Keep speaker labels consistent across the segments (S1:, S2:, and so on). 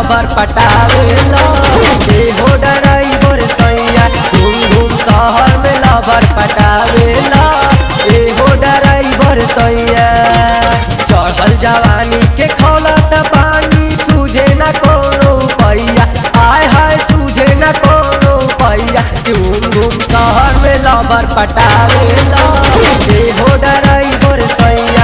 S1: लबर पटावेला ए हो ड्राइवर सैया घूम घूम शहर में लबर पटावेला ए हो ड्राइवर सैया चढ़ल जवानी के खौलत पानी सूझे न कोनो पैया आय हाय सूझे न कोनो पैया घूम घूम शहर में लबर पटावेला ए हो ड्राइवर सैया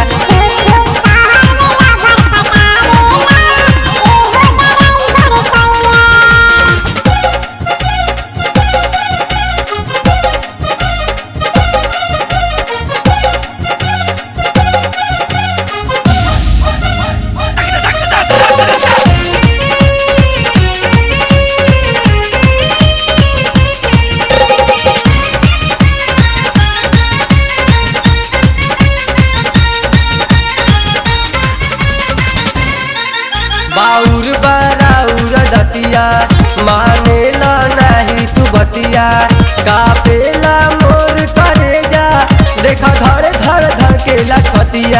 S1: बाउर बराउर दतिया मानेला नहीं तू बतिया कापेला मोर करेजा देखा धड़ धड़ धड़केला छतिया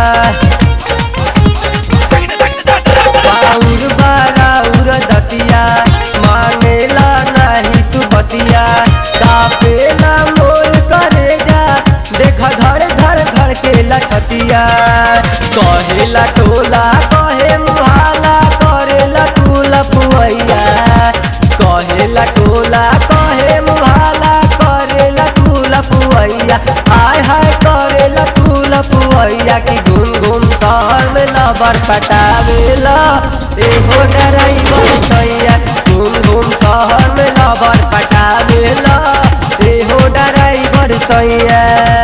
S1: बाउर बराउर दतिया मानेला नहीं तू बतिया कापेला मोर करेजा देखा धड़ धड़ धड़केला छतिया कहेला टोला कहे मुहाला करेला कुल पुवैया कहेला टोला कहे मुहाला करेला कुल पुवैया हाय हाय करेला कुल पुवैया कि घूम घूम शहर में लबर पटावेला एहो ड्राइवर सैया घूम घूम शहर में लबर पटावेला एहो ड्राइवर सैया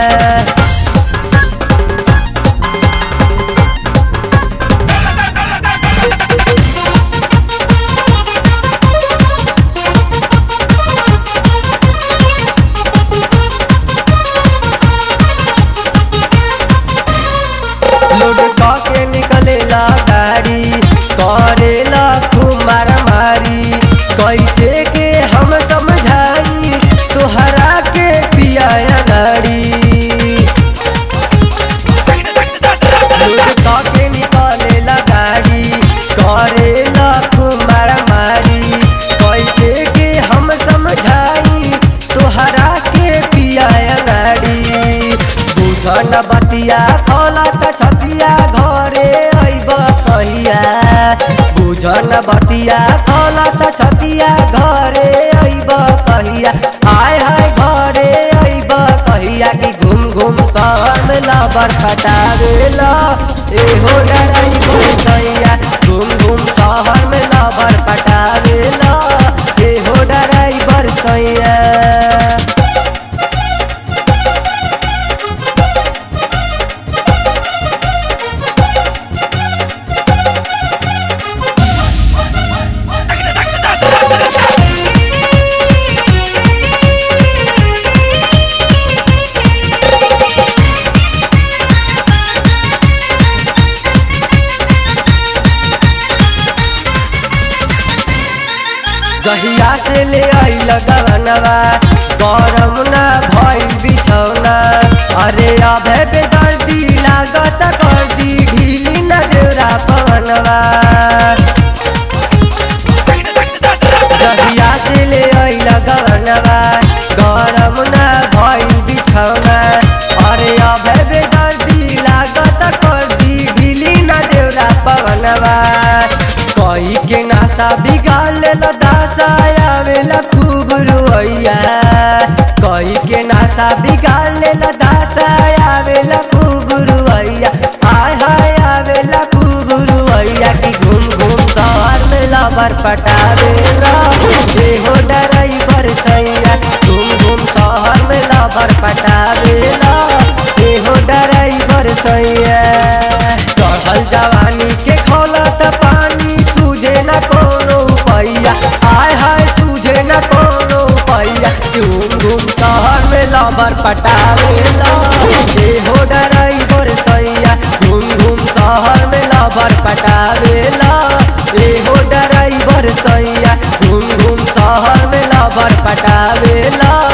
S1: लोड के निकलेला गाड़ी करेला खूब मारामारी कैसे के हम समझाई तोहरा के पिया गाड़ी लोड के निकलेला गाड़ी करेला खूब मारामारी कैसे के हम समझाई तोहरा के पिया गाड़ी बुझन बतिया खोला त छतिया घरे अइब कहिया बुझन बतिया खोला त छतिया घरे अइब कहिया हाय हाय घरे अइब कहिया कि घूम घूम शहर में लबर पटावेला एहो ड्राइवर सैया घूम घूम शहर में लबर पटावेला एहो ड्राइवर सैया जहिया से ले आइल गवनवा गरम ना भइल बिछौना अरे अभे बेदर्दी लागत कर दी ढीली न देवरा पवनवा जहिया से ले आइल गवनवा गरम ना भइल बिछौना अरे अभे बेदर्दी लागत कर दी ढीली न देवरा पवनवा कई के नासा बिगाड़ लेला दासा आवेला खूब रुइया कई के नासा बिगाड़ लेला दासा आवेला खूब रुइया हाय हाय आवेला खूब रुइया कि घूम घूम शहर में लबर पटावेला एहो ड्राइवर सैया घूम घूम शहर में लबर पटावेला एहो ड्राइवर सैया चढ़ल जवानी के खोलत पानी सूझे न कोनो पैया हाय हाय सूझे न कोनो पैया घूम घूम शहर में लबर पटावेला एहो ड्राइवर सैया घूम घूम शहर में लबर पटावेला एहो ड्राइवर सैया घूम घूम शहर में लबर पटावेला